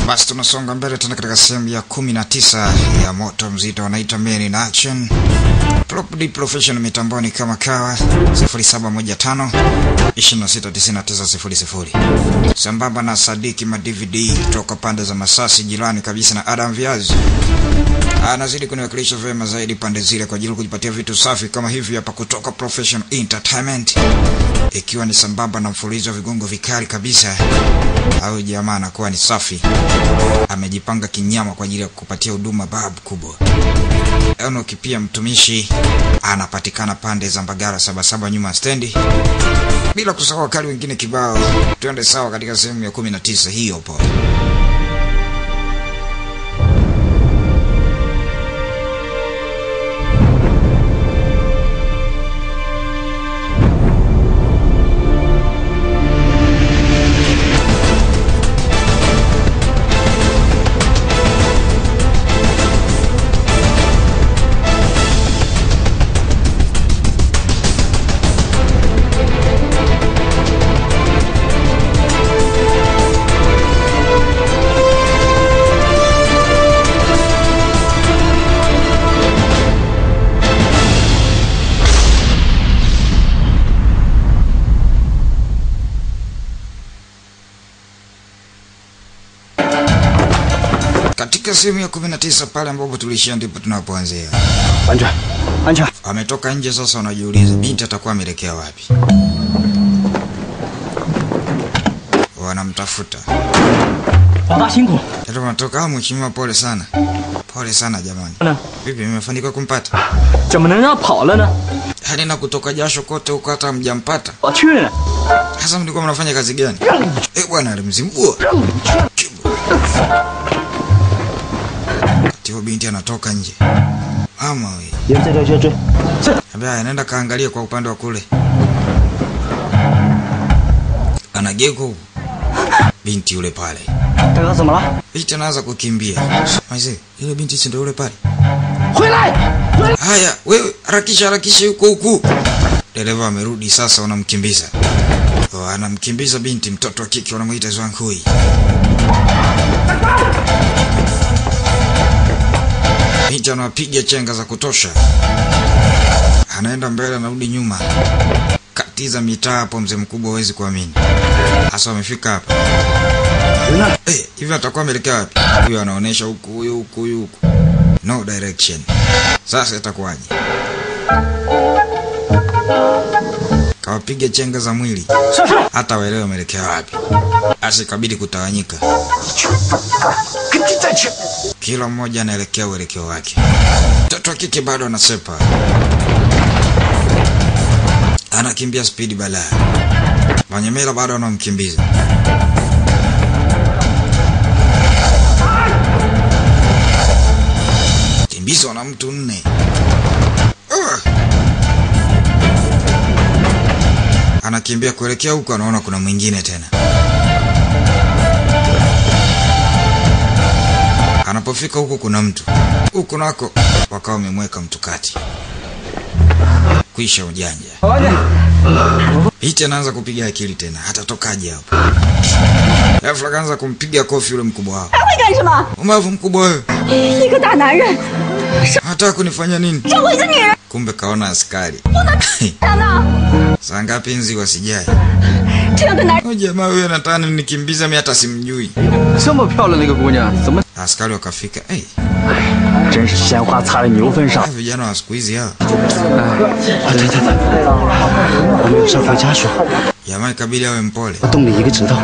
Basi tunasonga mbele tena katika sehemu ya kumi na tisa ya moto mzito wanaita Men in Action. Property Professional mitamboni kama kawa 0715 269900 sambamba na Sadiki ma DVD toka pande za Masasi, jirani kabisa na Adam Viazi anazidi kuniwakilisha vyema zaidi pande zile kwa ajili ya kujipatia vitu safi kama hivi hapa kutoka Professional Entertainment, ikiwa ni sambamba na mfululizo wa vigongo vikali kabisa. Au jamaa anakuwa ni safi, amejipanga kinyama kwa ajili ya kukupatia huduma babu kubwa. Enoki pia mtumishi anapatikana pande za Mbagala sabasaba nyuma ya stendi, bila kusahau wakali wengine kibao. Twende sawa katika sehemu ya kumi na tisa hiyo po katika sehemu ya kumi na tisa pale ambapo tulishia ndipo tunapoanzia. 安全，安全。 Ametoka nje sasa, unajiuliza binti atakuwa ameelekea wapi? Wanamtafuta 老大辛苦 Tatu wanatoka. Ah, mheshimiwa, pole sana, pole sana jamani. 呢， Vipi, mmefanikiwa kumpata? 怎么能让跑了呢？ Hadi na kutoka jasho kote huko hata mjampata. 我去呢， Hasa mlikuwa mnafanya kazi gani? Eh bwana, alimzimbua Kati huo binti anatoka nje. Mama we, 沿这条街追。是， Ambia anaenda kaangalia kwa upande wa kule. Anageuka huku. Binti yule pale. 大哥怎么了？ Binti anaanza kukimbia. Maise, yule binti si ndio yule pale? 回来，回来！ Haya, wewe harakisha harakisha huko huku. Dereva amerudi sasa, unamkimbiza. Oh, anamkimbiza binti, mtoto wa kike wanamuita Zwankui. Binti anawapiga chenga za kutosha, anaenda mbele, anarudi nyuma, katiza mitaa hapo. Mzee mkubwa, huwezi kuamini, hasa wamefika hapa. 人呢？ Eh, hivi atakuwa ameelekea wapi? Huyu anaonyesha huku, huyu huku, huyu huku, no direction. Sasa itakuwaje? Kawapiga chenga za mwili, 上车！ hata waelewe wameelekea wapi. Basi ikabidi kutawanyika, 跟紧再去。 kila mmoja anaelekea uelekeo wake. Mtoto wa kike bado anasepa, anakimbia spidi balaa. Manyemela bado anamkimbiza. Kimbizwa na mtu nne. Ah! Anakimbia kuelekea huko, anaona kuna mwingine tena. Anapofika huku kuna mtu huku nako wakawa wamemweka mtu kati, kwisha ujanja. Hichi anaanza kupiga akili tena, hatatokaje hapo? Ghafla akaanza kumpiga kofi yule mkubwa wao. 会干什么？ Umavu mkubwa wewe, 一个大男人 hataka kunifanya nini? 找我一个女人， Kumbe kaona askari. 难道 Saa ngapi nzi wasijai? 这样的男人 Huyu jamaa huyo anataka nikimbiza mimi hata simjui. 这么漂亮的一个姑娘，怎么？ Askari wakafika. Hey, 真是鲜花擦在牛粪上。 vijana wa siku hizi hawa. 对对对，我们有事回家说。 Jamaa ikabidi awe mpole. 我动你一个指头。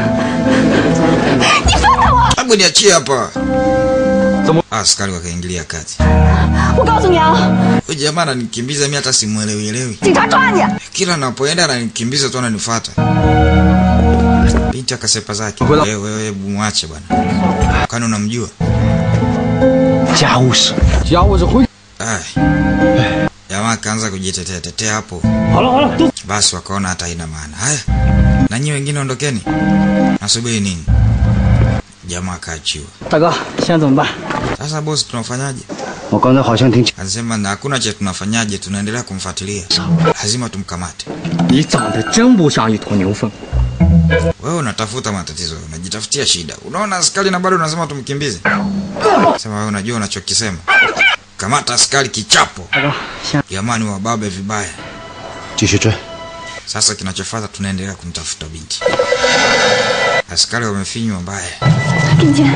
Hebu niachie hapa. 怎么- Askari wakaingilia kati. 我告诉你啊， Huyu jamaa ananikimbiza mimi hata simuelewi elewi. 警察抓你！ Kila napoenda ananikimbiza tu ananifuata. Binti akasepa zake. Kwela- Wewe wewe hebu mwache bwana. Kwani unamjua? 家务事。 家伙这会 Ai. Jamaa akaanza kujitetea tetea hapo. 好了好了，都 Basi wakaona hata haina maana. Haya. Na nyinyi wengine ondokeni. Nasubiri nini? Jamaa akaachiwa. 大哥，现在怎么办？ Sasa bosi tunafanyaje? 我刚才好像听见， Anasema na hakuna cha tunafanyaje, tunaendelea kumfuatilia. Lazima tumkamate. 你长得真不像一坨牛粪。 Wewe unatafuta matatizo, unajitafutia shida. Unaona askari na bado unasema tumkimbize. Sema wewe unajua unachokisema. Kamata askari kichapo. 大哥，先 Jamani wababe vibaya. 继续追。 Sasa kinachofuata tunaendelea kumtafuta binti. Askari wamefinywa mbaya. 林姐，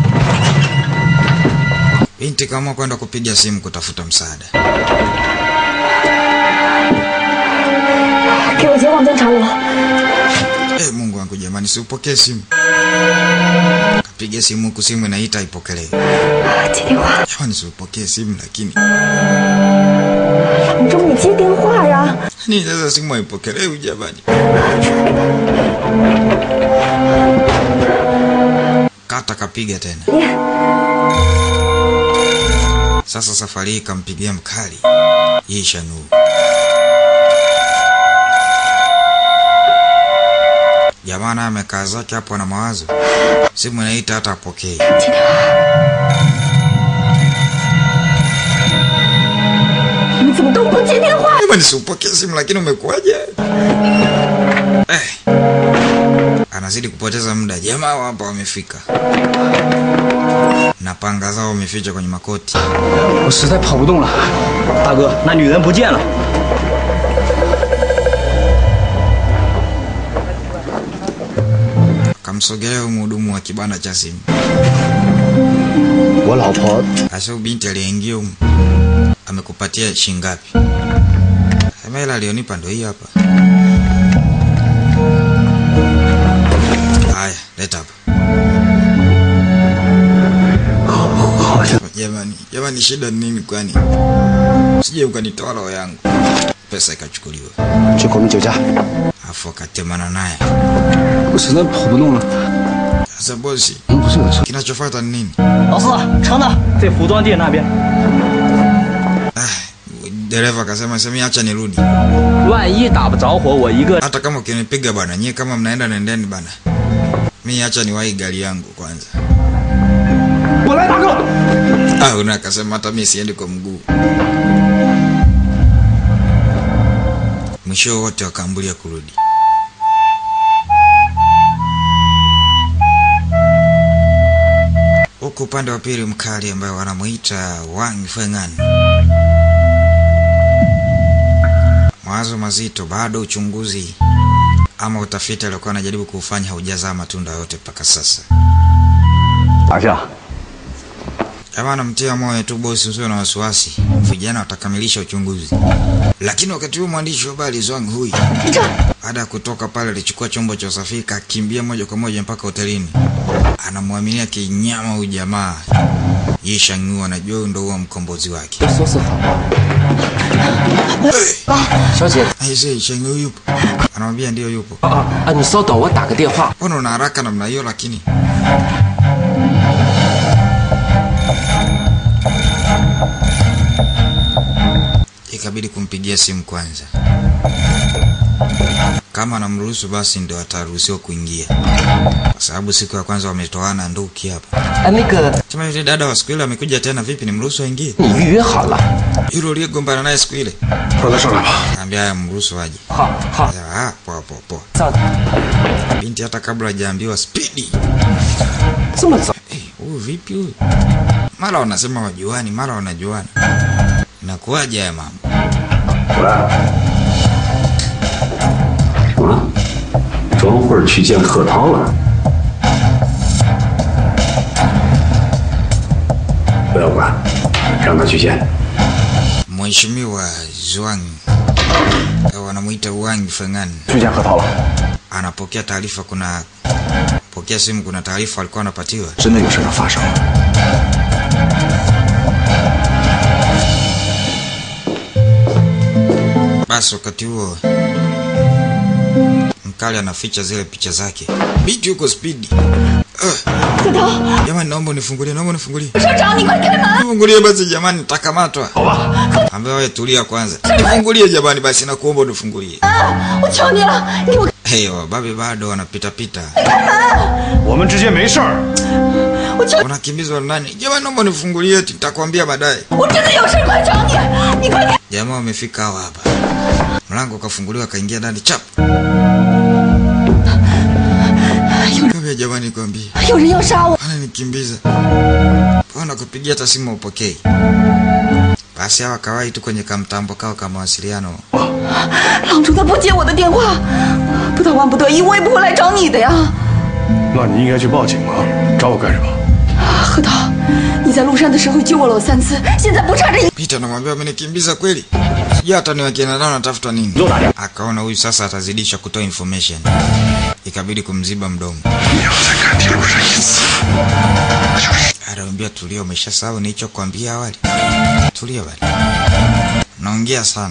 Binti kaamua kwenda kupiga simu kutafuta msaada. 给我接往正常楼。 Eh, Mungu wangu jamani, siupokee simu. Kapiga simu huku simu inaita ipokelewe. 接电话， Jamani, siupokee simu lakini 你中你接电话呀！ ni sasa simu haipokelewi jamani. Kata kapiga tena. Sasa safari hii kampigia mkali Yisha Nuru. Jamaa naye amekaa zake hapo na mawazo, simu inaita hata apokei. 接电话。你们怎么都不接电话？ Jamani, siupokee simu lakini umekuwaje? Eh. Anazidi kupoteza muda. Jamaa hapa wamefika na panga zao wameficha kwenye makoti. 我实在跑不动了。 大哥，那女人不见了。 Kamsogelea huyu mhudumu wa kibanda cha simu. 我老婆 Asa huyu binti aliyeingia humu amekupatia shilingi ngapi? Sema hela alionipa ndo hii hapa. Haya, leta hapa. Jamani, jamani, shida ni nini kwani? Sije ukanitoa roho yangu. Pesa ikachukuliwa, 去国民酒家。 afu akatemana naye. 我实在跑不动了。 Sasa bosi, 我们不是有车？ kinachofuata ni nini? 老四，车呢？在服装店那边。 Ah, dereva akasema semi, acha nirudi. 万一打不着火，我一个 Hata kama ukinipiga bwana, nyie kama mnaenda nendeni bana. Mi acha niwahi gari yangu kwanza. 我来，大哥。 Ah, una akasema hata mi siendi kwa mguu. Mwisho wote wakaambulia kurudi. Huku upande wa pili mkali ambaye wanamuita Wang Feng'an. Mawazo mazito, bado uchunguzi ama utafiti aliokuwa anajaribu kuufanya haujazaa matunda yote mpaka sasa. 拿下。 Jamaa anamtia moyo tu bosi, usiwe na wasiwasi, vijana watakamilisha uchunguzi. Lakini wakati huo mwandishi wa habari Zhang Hui baada ya kutoka pale alichukua chombo cha usafiri kakimbia moja kwa moja mpaka hotelini. Anamwaminia kinyama huyu jamaa Ye Shangyu, anajua huyu ndo huwa mkombozi wake. 说是好。小姐， Aisee, Shangyu yupo? Anamwambia ndiyo yupo. 啊啊，你稍等，我打个电话。 Mbona una haraka namna hiyo lakini? Ikabidi kumpigia simu kwanza. Kama anamruhusu basi ndio ataruhusiwa kuingia, kwa sababu siku ya kwanza wametoana nduki hapa. 哎，那个 Sema yule dada wa siku ile amekuja tena, vipi nimruhusu aingie? 你预约好了？ Yule uliyegombana naye siku ile 让他上来吧。 kaambia haya, mruhusu aje. 好好， Ah, poa poa poa. 这 Binti hata kabla hajaambiwa spidi 这么早？ Eh, huyu vipi huyu? Mara wanasema wajuani, mara wanajuana. Inakuwaje haya mambo? 啊，庄慧儿去见贺涛了。不要管，让他去见。 Mheshimiwa Zhuang eh, wanamuita Wang Feng'an 去见贺涛了， anapokea taarifa, kuna pokea simu, kuna taarifa alikuwa anapatiwa. 真的有事要发生了。 Basi wakati huo mkali anaficha zile picha zake, binti yuko spidi. Uh, 贺涛， jamani, naomba unifungulie, naomba unifungulie, 社长，你快开门！ nifungulie basi jamani, nitakamatwa. Ambaye wewe tulia kwanza, nifungulie jamani, basi nakuomba unifungulie. 啊，我求你了，你给我 Hey, wababe bado wanapita pita, 我们之间没事儿。 我求 wanakimbizwa nani? Jamani, naomba unifungulie, nitakwambia baadaye. 我真的有事，快找你，你快开！ Jamaa wamefika hawa hapa, mlango ukafunguliwa, akaingia ndani chap. jamani, nikwambie, 有人要杀我！ ananikimbiza. Mbona kupigia hata simu upokei? Basi hawa kawaii tu kwenye kamtambo kao ka mawasiliano. 郎中他不接我的电话，不到万不得已，我也不会来找你的呀。 那你应该去报警啊！找我干什么？ 贺涛，你在庐山的时候救过了我三次，现在不差这一。 Peter namwambia amenikimbiza kweli, sijui hata ni wakina nao natafuta nini. Akaona huyu sasa atazidisha kutoa information, ikabidi kumziba mdomo. 你要再敢提庐山一次，那就是。 Anamwambia tulia, umeshasahau nilichokwambia awali? Tulia bali, naongea sana.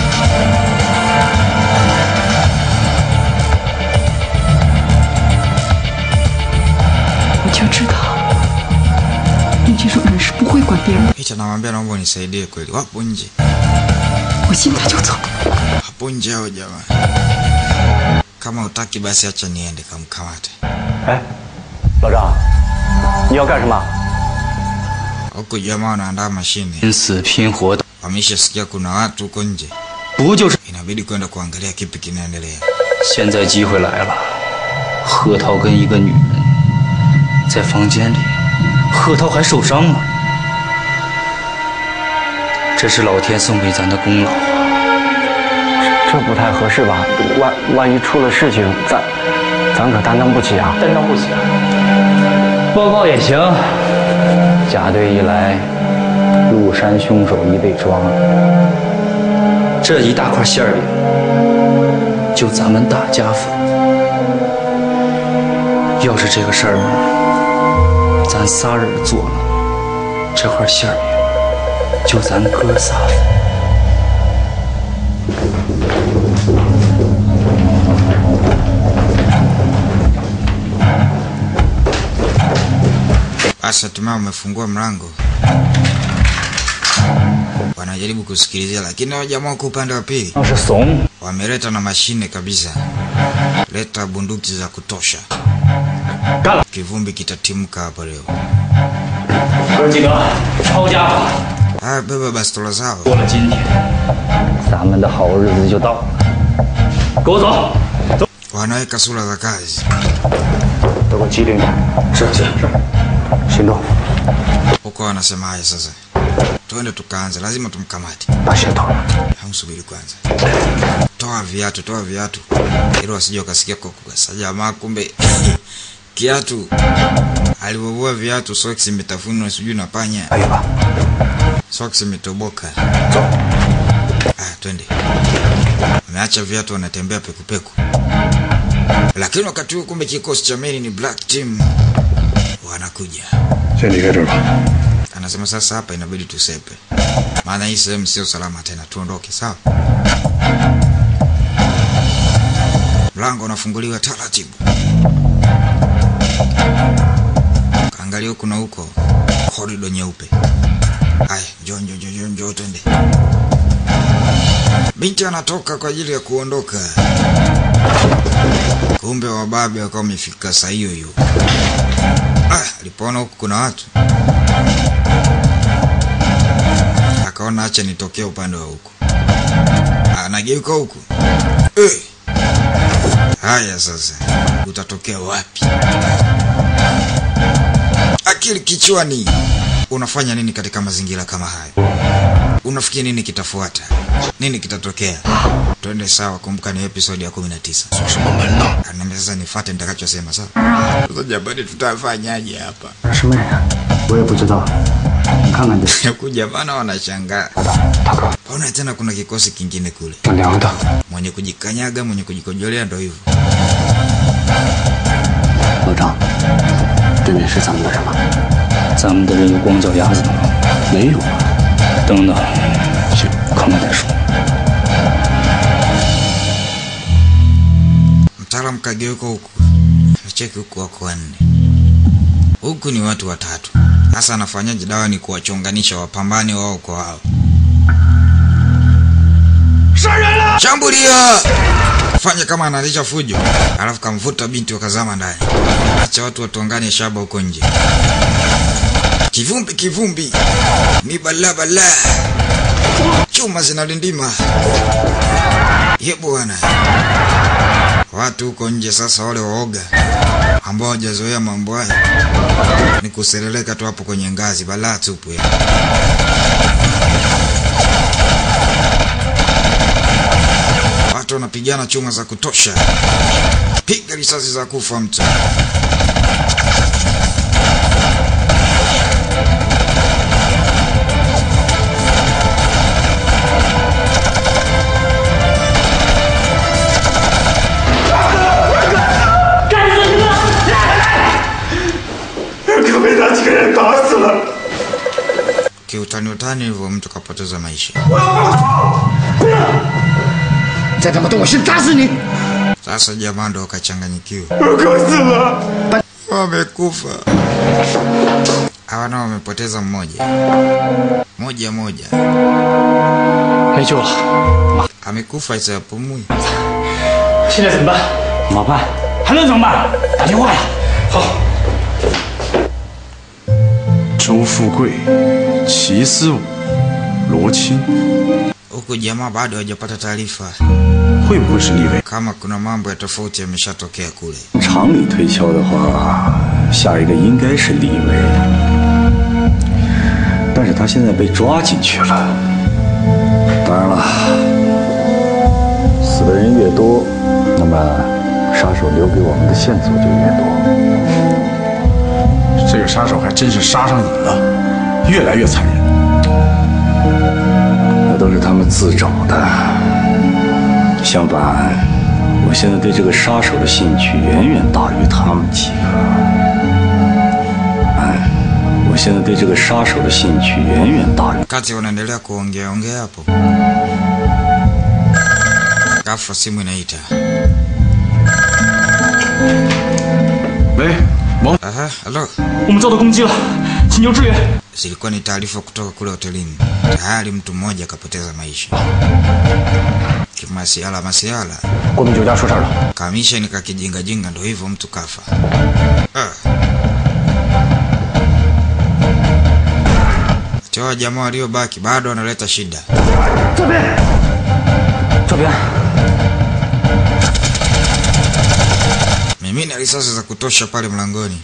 我就知道，你这种人是不会管别人的。 Peter namwambia naomba unisaidie kweli, wapo nje, 我现在就走。 hapo nje hao jamaa. Kama utaki basi acha niende kamkamate. 哎，老张，你要干什么？ Huku jamaa wanaandaa mashine, 拼死拼活的， wameshasikia kuna watu huko nje, 不就是？ inabidi kwenda kuangalia kipi kinaendelea. 现在机会来了，贺涛跟一个女人在房间里，贺涛还受伤了，这是老天送给咱的功劳啊！ 这不太合适吧？万万一出了事情，咱咱可担当不起啊！ 担当不起啊！报告也行。甲队一来，陆山凶手已被抓，这一大块馅儿饼，就咱们大家分。要是这个事儿咱仨人做了，这块馅儿饼就咱哥仨分。 Basi hatimaye wamefungua mlango, wanajaribu kusikilizia, lakini hao jamaa wako upande wa pili 要是怂， wameleta na mashine kabisa, leta bunduki za kutosha. Kivumbi kitatimka hapo leo. 哥几个抄家吧！ Haya, beba bastola zao. 过了今天，咱们的好日子就到了。跟我走。 wanaweka sura za kazi. 都给我机灵点。是是是，行动， Huko wanasema haya, sasa tuende tukaanze, lazima tumkamate. 把鞋脱了。 Hamsubiri kwanza, toa viatu, toa viatu, ili wasije wakasikia koku. Sasa jamaa kumbe kiatu alivyovua viatu, socks imetafunwa sijui na panya, 还有吧， socks imetoboka. 走。 Ah, twende. Wameacha viatu, wanatembea pekupeku, lakini wakati huu kumbe kikosi cha meli ni black team wanakuja. 先离开这儿吧。 Anasema sasa hapa inabidi tusepe, maana hii sehemu sio salama tena, tuondoke. Sawa. Mlango unafunguliwa taratibu, kaangalia huku na huko, korido nyeupe. Haya, njoo njoo njoo njoo, njoo, twende. Binti anatoka kwa ajili ya kuondoka, kumbe wababe wakawa wamefika saa hiyo hiyo. Ah, alipoona huku kuna watu akaona acha nitokee upande wa huku, anageuka huku eh. Haya sasa, utatokea wapi? Akili kichwani. Unafanya nini katika mazingira kama hayo? Unafikiri nini kitafuata? Nini kitatokea? Twende sawa, kumbuka ni episode ya kumi na tisa. 什么门呢？ Anaambia sasa nifuate nitakachosema. Sawa. Sasa jamani, tutafanyaje hapa? 什么人啊？我也不知道。你看看这， kuja bana, wanashangaa 大哥， paona tena kuna kikosi kingine kule, 挺凉的。 mwenye kujikanyaga, mwenye kujikojolea, ndo hivyo. 老张，对面是咱们的人吗？ 咱们的人有光脚丫子的吗？ 没有啊。 等等，去看看再说。 Mtaalamu kageuka huku, cheki huku wako wanne, huku ni watu watatu. Sasa anafanyaje? Dawa ni kuwachonganisha, wapambane wao kwa wao. Shambulia! Fanya kama analisha fujo, alafu kamvuta binti wakazama ndani. Acha watu watongane shaba huko nje. Kivumbi kivumbi, ni bala bala, chuma zinalindima. Ye bwana, watu huko nje sasa, wale waoga ambao hawajazoea mambo haya ni kusereleka tu hapo kwenye ngazi, balaa tupu ya. Watu wanapigana chuma za kutosha, piga risasi za kufa mtu. Kiutani utani hivyo mtu kapoteza maisha. 再这么动，我先打死你！ Sasa jamaa ndo wakachanganyikiwa, wamekufa hawa nao wamepoteza mmoja moja moja, 没救了， amekufa isiyapumui. 现在怎么办？怎么办？还能怎么办？打电话呀！好， 周富贵、齐思武、罗青， Huku jamaa bado hawajapata taarifa 会不会是立伟？ kama kuna mambo ya tofauti yameshatokea kule. 常理推敲的话，下一个应该是李维，但是他现在被抓进去了。当然了，死的人越多，那么杀手留给我们的线索就越多。 这个杀手还真是杀上瘾了，越来越残忍。 那都是他们自找的。相反，我现在对这个杀手的兴趣远远大于他们几个。哎，我现在对这个杀手的兴趣远远大于。 Kati wanaendelea kuongea ongea hapo, ghafla simu inaita. 喂，王， Aha, halo. 我们遭到攻击了，请求支援。 Zilikuwa ni taarifa kutoka kule hotelini. Tayari mtu mmoja akapoteza maisha. Kimasiala masiala, 国民酒家出事了， kamisheni kakijingajinga, ndo hivyo mtu kafa. Ah. Chawa jamaa waliobaki bado wanaleta shida. 这边 Mimina risasi za kutosha pale mlangoni.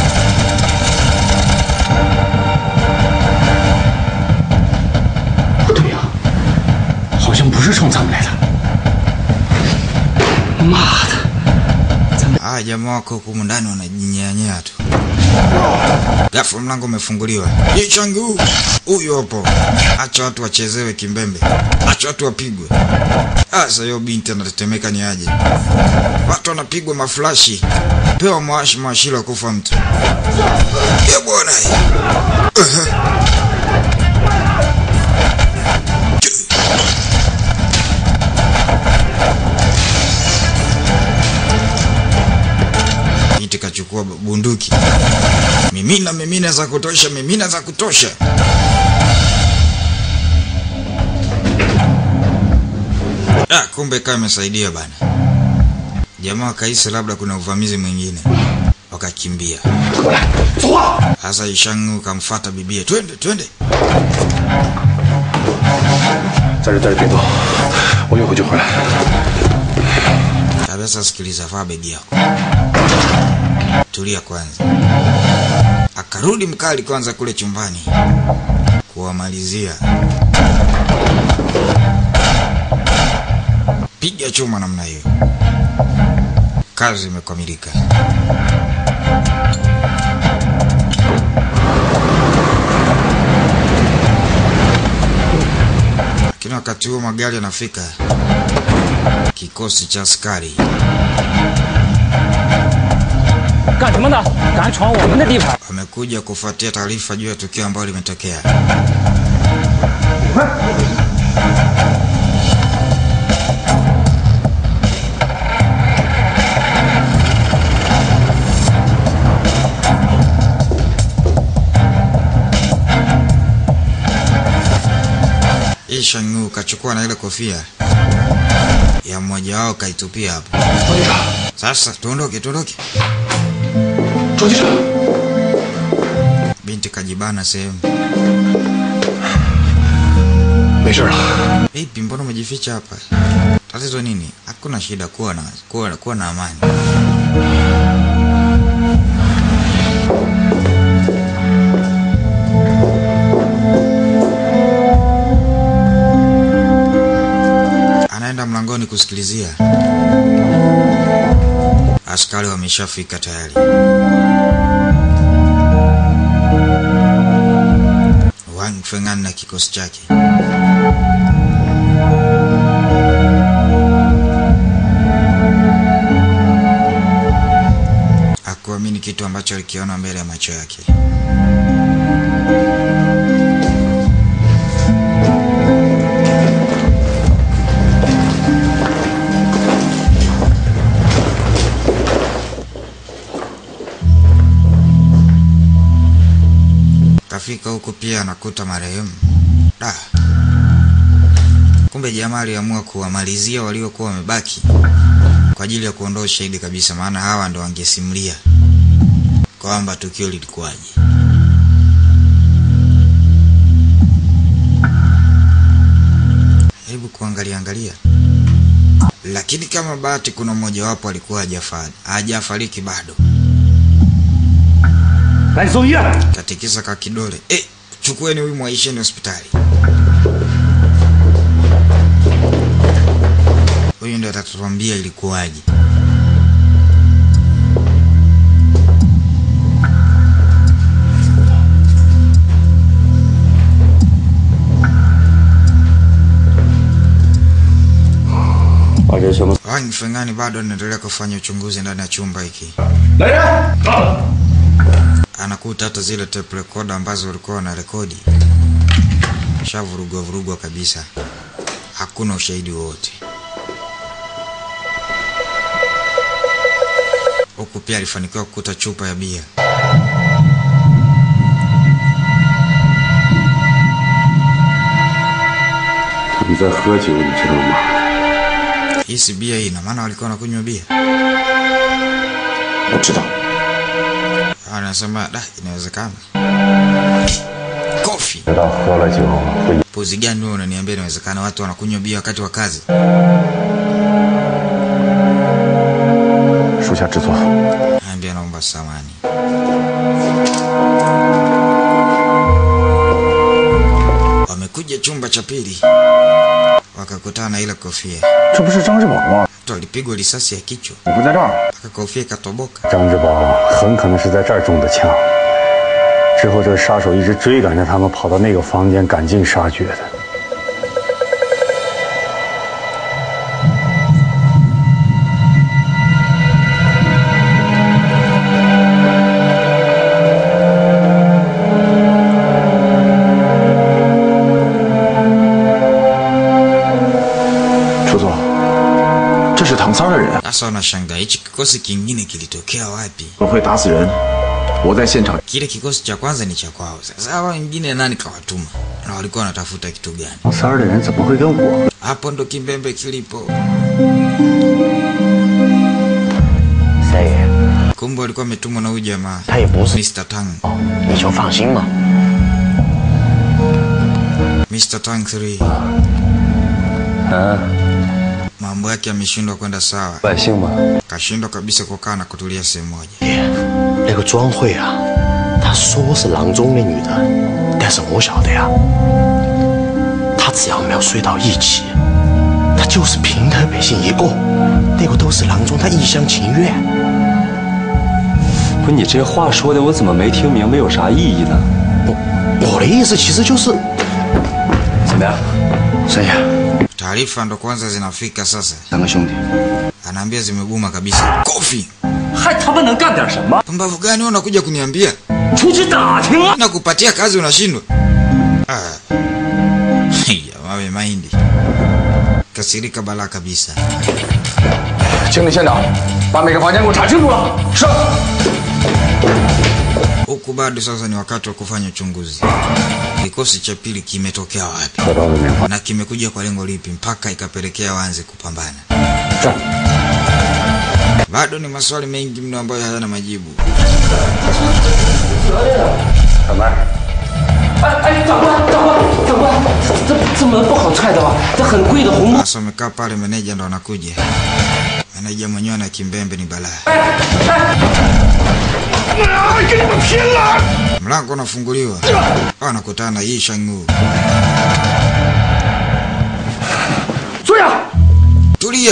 不对呀、好像不是冲咱们来的。妈的！ Ah, jamaa wako humu ndani wanajinyanyea tu. Ghafla mlango umefunguliwa. Ye changu huyu hapo. Acha watu wachezewe kimbembe. Acha watu wapigwe. Sasa hiyo binti anatetemeka ni aje. Watu wanapigwa maflashi. Pewa mwashi mwashilo kufa mtu. Ye bwana. Aha. Binti kachukua bunduki. Mimina mimina za kutosha, mimina za kutosha. Ah, kumbe kama imesaidia bana. Jamaa wakaisi labda kuna uvamizi mwingine, wakakimbia. Sasa Ishangu kamfuata bibie, twende twende. 在这在这别动，我一会儿就回来。 Kabisa, sikiliza, vaa begi yako, tulia kwanza. Akarudi mkali kwanza kule chumbani kuwamalizia, piga chuma namna hiyo. Kazi imekamilika. Lakini wakati huo magari yanafika, kikosi cha askari 干什么呢？敢闯我们的地盘！ wamekuja kufuatia taarifa juu ya tukio ambalo limetokea. Hii Shangu kachukua na ile kofia ya mmoja wao kaitupia hapo. Sasa tuondoke, tuondoke. 撞击车， Binti kajibana sehemu. 没事了。 Vipi, mbona umejificha hapa? Tatizo nini? Hakuna shida, kuwa na kuwa, kuwa na amani. kusikilizia. Askari wameshafika tayari. Wang Feng'an na kikosi chake. Hakuamini kitu ambacho alikiona mbele ya macho yake. Kafika huku pia anakuta marehemu. Da. Kumbe jamaa aliamua kuwamalizia waliokuwa wamebaki kwa ajili ya kuondoa ushahidi kabisa, maana hawa ndo wangesimulia kwamba tukio lilikuwaje. Hebu kuangalia angalia, lakini kama bahati, kuna mmojawapo alikuwa hajafa hajafariki bado. 来送医院。 Katikisa ka kidole, eh, chukueni huyu mwaisheni hospitali. Huyu ndio atatuambia ilikuwaje. Wang Feng'ani bado anaendelea kufanya uchunguzi ndani ya chumba hiki. 来人，到。 anakuta hata zile tape recorder ambazo walikuwa wanarekodi shavurugwa vurugwa kabisa, hakuna ushahidi wowote. Huku pia alifanikiwa kukuta chupa ya bia. 你在喝酒，你知道吗？ Hii si bia hii, ina maana walikuwa wanakunywa bia. 我知道。 Anasema da, inawezekana. Kofi 知道喝了酒会 puzi gani wewe unaniambia inawezekana watu wanakunywa bia wakati wa kazi? 属下知错。 Ambia naomba samani. Wamekuja chumba cha pili wakakutana na ile kofia. 这不是张志宝吗？ Mtu alipigwa risasi ya kichwa 你不在这儿， mpaka kofia ikatoboka. 张志宝很可能是在这儿中的枪。之后，这个杀手一直追赶着他们，跑到那个房间赶尽杀绝的。 楚总，这是唐三儿的人， Sasa wanashangaa hichi kikosi kingine kilitokea wapi? 我会打死人。我在现场， Kile kikosi cha kwanza ni cha kwao, sasa hawa wengine nani kawatuma na walikuwa wanatafuta kitu gani? 唐三儿的人怎么会跟我？ Hapo ndo kimbembe kilipo. 三爷， Kumbe walikuwa wametumwa na huyu jamaa 他也不是， Mr. Tang. 你就放心嘛。 Mr. Tang 3 嗯， mambo yake yameshindwa kwenda sawa, 百姓嘛， kashindwa kabisa kukaa na kutulia sehemu moja. 那个庄慧啊，她说是郎中的女人，但是我晓得呀，她只要没有睡到一起，她就是平头百姓一个，那个都是郎中他一厢情愿。 不是你这话说的，我怎么没听明白有啥意义呢？ 我我的意思其实就是， 怎么样？ 三爷， Taarifa ndo kwanza zinafika sasa, 三个兄弟， anaambia zimeguma kabisa. Kofi, 还他们能干点什么？ pumbavu gani wewe unakuja kuniambia 出去打听啊！ na kupatia kazi unashindwa? Ah. Hiya, mawe mahindi. Kasirika balaa kabisa. 清理现场，把每个房间给我查清楚了。是。 Huku bado sasa ni wakati wa kufanya uchunguzi. Kikosi cha pili kimetokea wapi 得到的棉花， na kimekuja kwa lengo lipi mpaka ikapelekea waanze kupambana? 这儿 Bado ni maswali mengi mno ambayo hayana majibu. 小妹儿， 哎哎，长官，长官，长官，这这这门不好踹的吧？这很贵的红木。 Sasa wamekaa pale, meneja ndo anakuja. Meneja mwenyewe na kimbembe ni balaa. Mlango unafunguliwa, wanakutana na Yi Shang'u. 坐下。 tulia.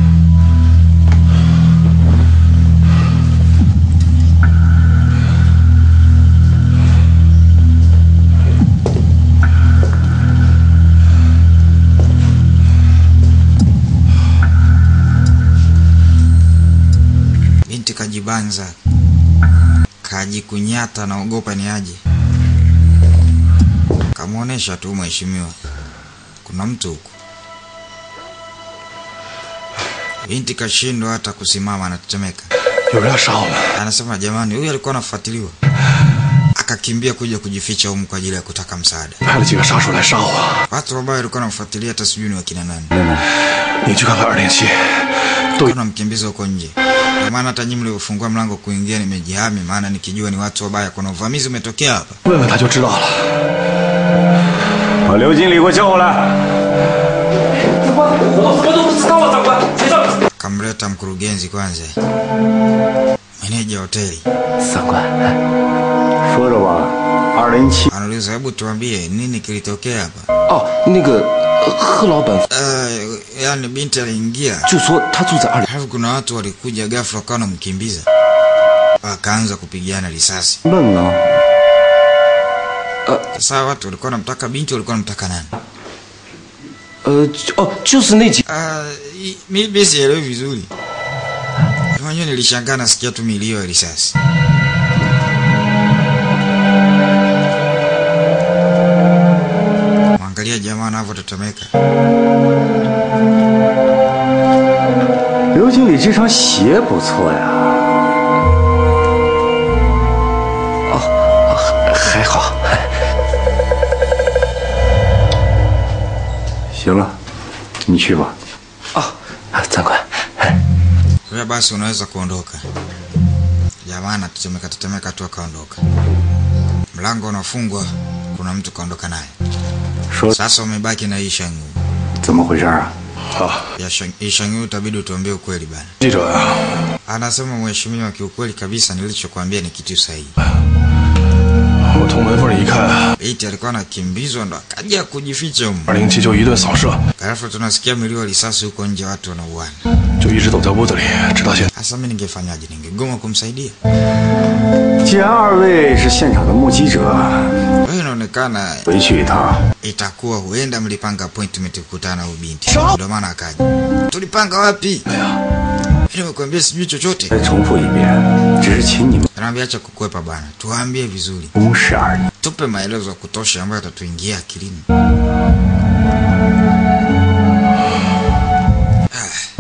Binti kajibanza, kajikunyata, naogopa ni aje. Kamwonesha tu mheshimiwa, kuna mtu huku. Binti kashindwa hata kusimama, anatetemeka. 有人要杀我们， Anasema jamani, huyu alikuwa anafuatiliwa. Akakimbia kuja kujificha humu kwa ajili ya kutaka msaada. 派了几个杀手来杀我。 Watu ambao walikuwa wanamfuatilia hata sijui ni wakina nani. 你去看看二零七， Kwa namkimbiza huko nje. Kwa maana hata nyinyi mliofungua mlango kuingia nimejihami, maana nikijua ni watu wabaya, kuna uvamizi umetokea hapa. 问问他就知道了。 把刘经理给我叫过来。 我什么都不知道啊，长官，谁让？ Kamleta mkurugenzi kwanza, meneja hoteli 三官，说说吧，二零七 anauliza, hebu tuambie nini kilitokea hapa? 哦，那个呃贺老板 Uh, yani binti aliingia 就说他住在二零， halafu kuna watu walikuja ghafla wakawa wanamkimbiza wakaanza kupigana risasi. 问呢？ Sasa watu walikuwa wanamtaka binti, walikuwa wanamtaka nani? 呃，就哦，就是那几 Ah, i- mimi sielewi vizuri. Unajua nilishangaa nasikia tu milio ya risasi. Mwangalia jamaa anavyotetemeka. 刘经理这双鞋不错呀。 还好， 行了，你去吧。 啊，长官， Wewe basi unaweza kuondoka. Jamaa anatetemeka tetemeka tu akaondoka. Mlango unafungwa, kuna mtu kaondoka naye. 说 Sasa umebaki na Ishangu. 怎么回事啊？ Ya Shang- Ishangu utabidi utuambie ukweli bana. 记者呀、 Anasema mheshimiwa, kiukweli kabisa nilichokuambia ni kitu sahihi. 我从门缝里一看， Binti alikuwa anakimbizwa ndo akaja kujificha humu. 二零七就一顿扫射， Alafu tunasikia milio ya risasi huko nje, watu wanauana. 就一直走在屋子里，直到现在。 Hasa mimi ningefanyaje? Ningegoma kumsaidia? 既然二位是现场的目击者， Wewe inaonekana 回去一趟。 itakuwa huenda mlipanga appointment kukutana na huyu binti, ndio maana akaja. Tulipanga wapi? Mimi nimekuambia sijui chochote. 再重复一遍，只是请你们 Naambia acha kukwepa bana, tuambie vizuri, 公事而已。 tupe maelezo ya kutosha ambayo yatatuingia akilini. Ah,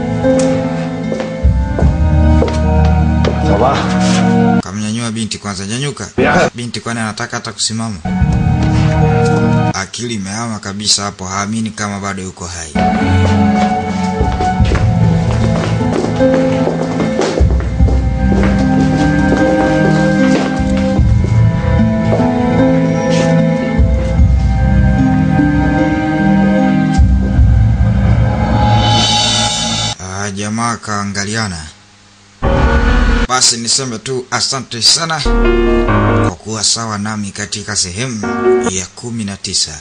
走吧。 Kamnyanyua binti kwanza, nyanyuka. Binti kwani anataka hata kusimama? Akili imehama kabisa hapo, haamini kama bado yuko hai. Ah, jamaa kaangaliana. Basi niseme tu asante sana kwa kuwa sawa nami katika sehemu ya kumi na tisa.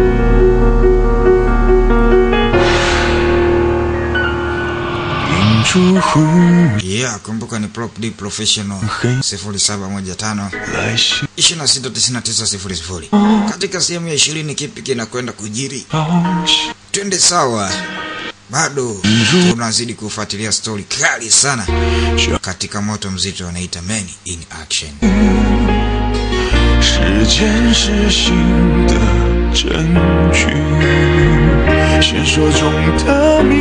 Yeah, kumbuka ni Prop D Professional 0715 269900. Katika sehemu ya ishirini kipi kinakwenda kujiri? Twende sawa. Bado tunazidi kufuatilia stori kali sana katika moto mzito wanaita Men in Action. 时间是新的证据，线索中的谜，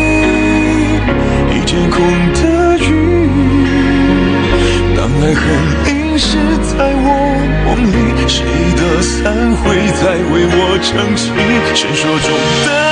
一天空的雨，当爱恨淋湿在我梦里，谁的伞会再为我撑起？线索中的